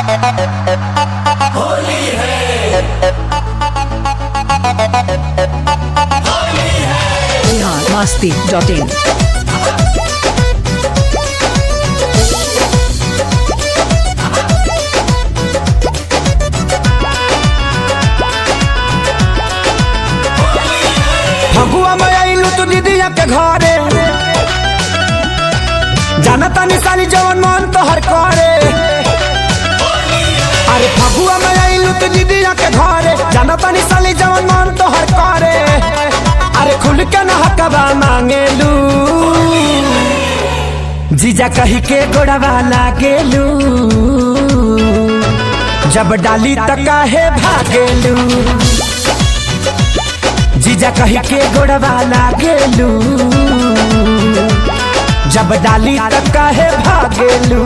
Bihar Masti dot in Phagua में आइलू तू दीदिया के घरे जानता निशानी जवन मन तोहर करे अरे फगुआ में आइलू तू दीदिया के घरे जानता निशानी जवन मन तोहर करे अरे खुल के न हकबा मांगेलू जीजा कही के गोड़वा लागेलू जब डाली तक काहे भागेलू जीजा कही के गोड़वा लागेलू जब डाली तक काहे भागेलू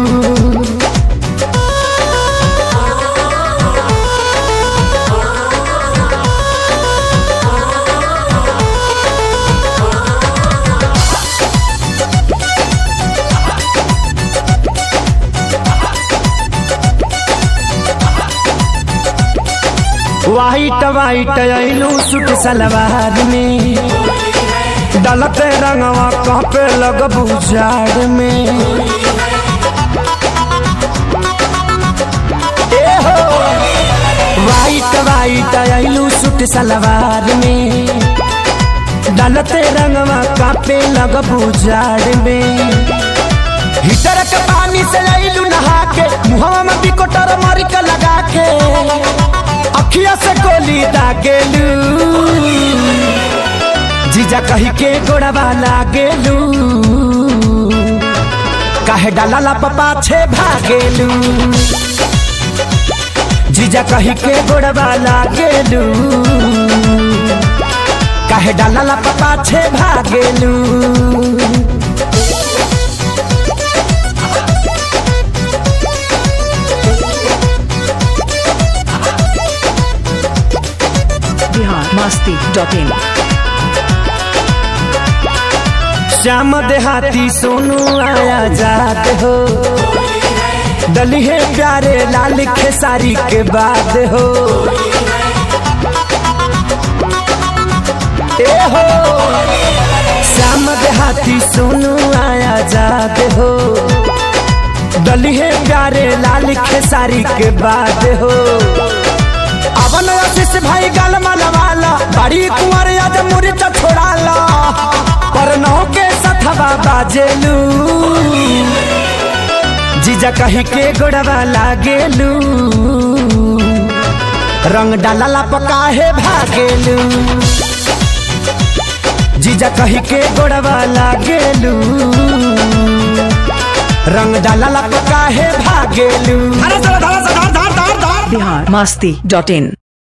वाइट वाइट आइलू सूट सलवार में डलते रंगवा कहपे लगबू जाड़ में ए हो वाइट वाइट आइलू सूट सलवार में डलते रंगवा कापे लगबू जाड़ में हीटर के पानी से आइलू नहा के मुहवा में बिकोटर मारी के लगा के अखिया से गोली दागेलू जीजा कही के गोड़वा लागेलू काहे डाला ला पपा छे भागेलू जीजा कही के गोड़वा लागेलू काहे डाला ला पपा छे भागेलू बिहार मस्ती डॉट इन श्याम देहाती सोनू आया जात हो डली है प्यारे लाल खेसारी के बाद हो ए हो श्याम देहाती सोनू आया जात हो डली है प्यारे लाल खेसारी के बाद हो अवन आशीष भाई गाल मालवाला बड़ी कुंवर याद मुरीच छोड़ाला पर नौ के सथवा बाजेलू जीजा कही के गोड़वा लागेलू रंग डाला पकाहे भागेलू जीजा कही के गोड़वा लागेलू रंग डाला पकाहे भागेलू बिहार मस्ती डॉट इन